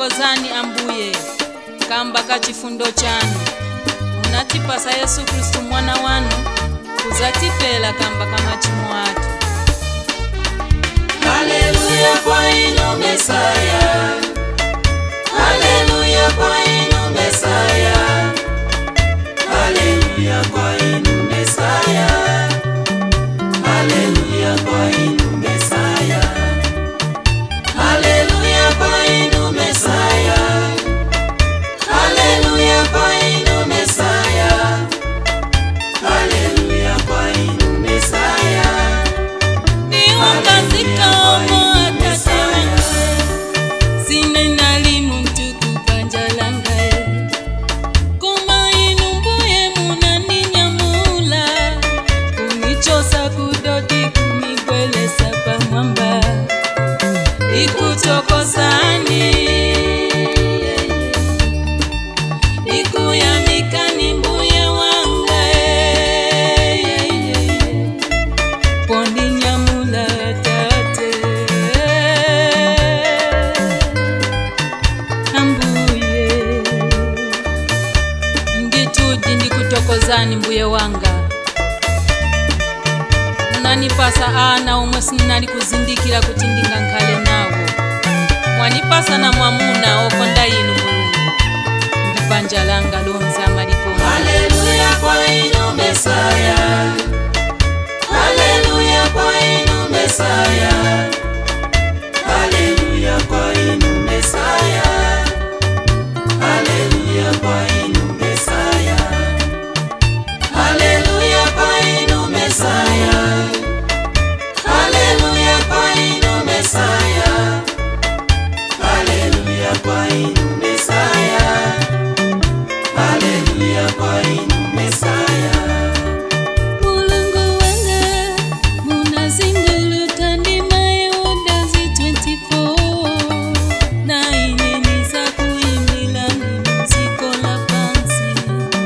ndikuthokozani ambuye kamba ka chifundo chanu munatipasa yesu khristu mwana wanu kuzatifela kamba ka machimo athu Haleluya kwa inu Mesaya. Haleluya kwa inu Mesaya. Haleluya kwa inu Mesaya. Haleluya kwa inu Mesaya. Haleluya kwa inu Mesaya. Haleluya kwa inu Mesaya. Haleluya kwa inu Mesaya. niungazika omo atate wangae sine nalimu ntuku panja langae koma inu mbuye munaninyamula kunichosa kudoti kumigwelesa pamwamba ikutokozani ikuyamikani mbuye wangae pondinyamula tate ambuye nditudi ndikutokozani mbuye wanga munanipasa ana omwe sinali kuzindikira kuti ndingankhale nawo mwanipasa na mwamuna okonda inu mulungu ndi banja langa lonse amalikoma Haleluya kwa inu Mesaya. Haleluya kwa inu Mesaya. Haleluya kwa inu Mesaya. Haleluya kwa inu Mesaya. Haleluya kwa inu Mesaya. Haleluya kwa inu Mesaya. Haleluya kwa inu Mesaya. Haleluya kwa inu Mesaya. mulungu wanga munazinguluta ndima yeodazi 24 na ineni za kuimbila muziko la pansi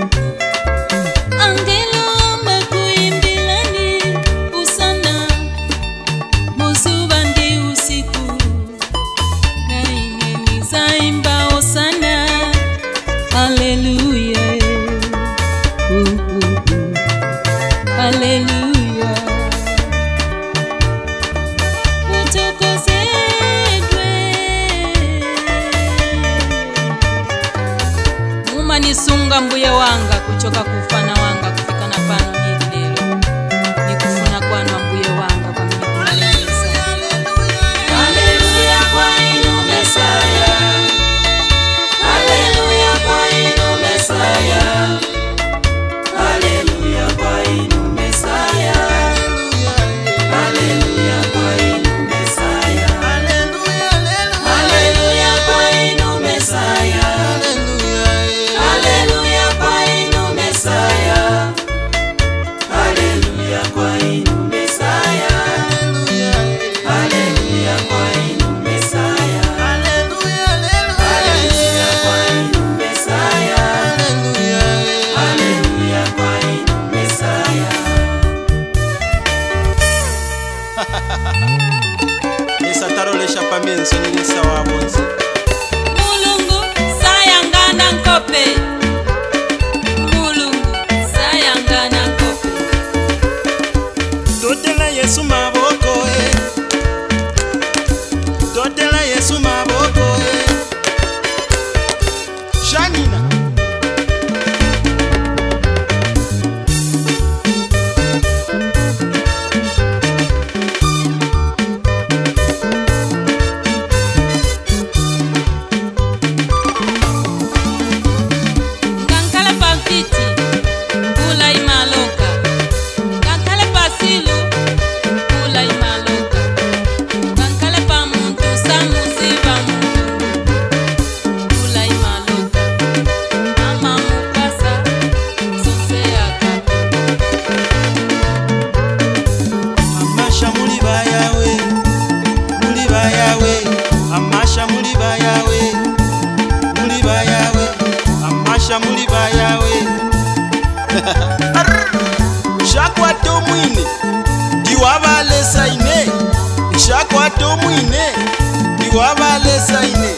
angelo amba kuimbilani usana muzuva ndi usiku na ineni za imba osana haleluya uh, uh, uh. Haleluya. Utukuzidwe. mumanisunga mbuye wanga kuchoka kufana wanga kufika na pano hili lero nikufuna kwanu ambuye wanga kwa mimi kunalengesa Haleluya kwa inu Mesaya. Haleluya kwa inu Mesaya. Haleluya kwa inu Mesaya. Haleluya kwa inu Mesaya. Haleluya kwa inu Mesaya. Haleluya kwa inu Mesaya. Haleluya kwa inu Mesaya. Haleluya kwa inu Mesaya. Haleluya kwa inu Mesaya. Haleluya kwa inu Mesaya. nisatarolesha pamenso nilisa wabonzi mulungu sayangana nkope mulungu sayangana nkope totela yesu maboko e totela yesu maboko e janina ngankhala pamfiti mpula imaloka ngankhala pasilu mpula imaloka ngankhala pa muntu samuziva muntu mpula imaloka mama mukasa sonse akapo amasha muli bayawe muli bayawe amasha muli bayawe muli bayawe amasha muli bayawe shakwata omwine ndiwabalesa ine shakwata omwine ndiwabalesa ine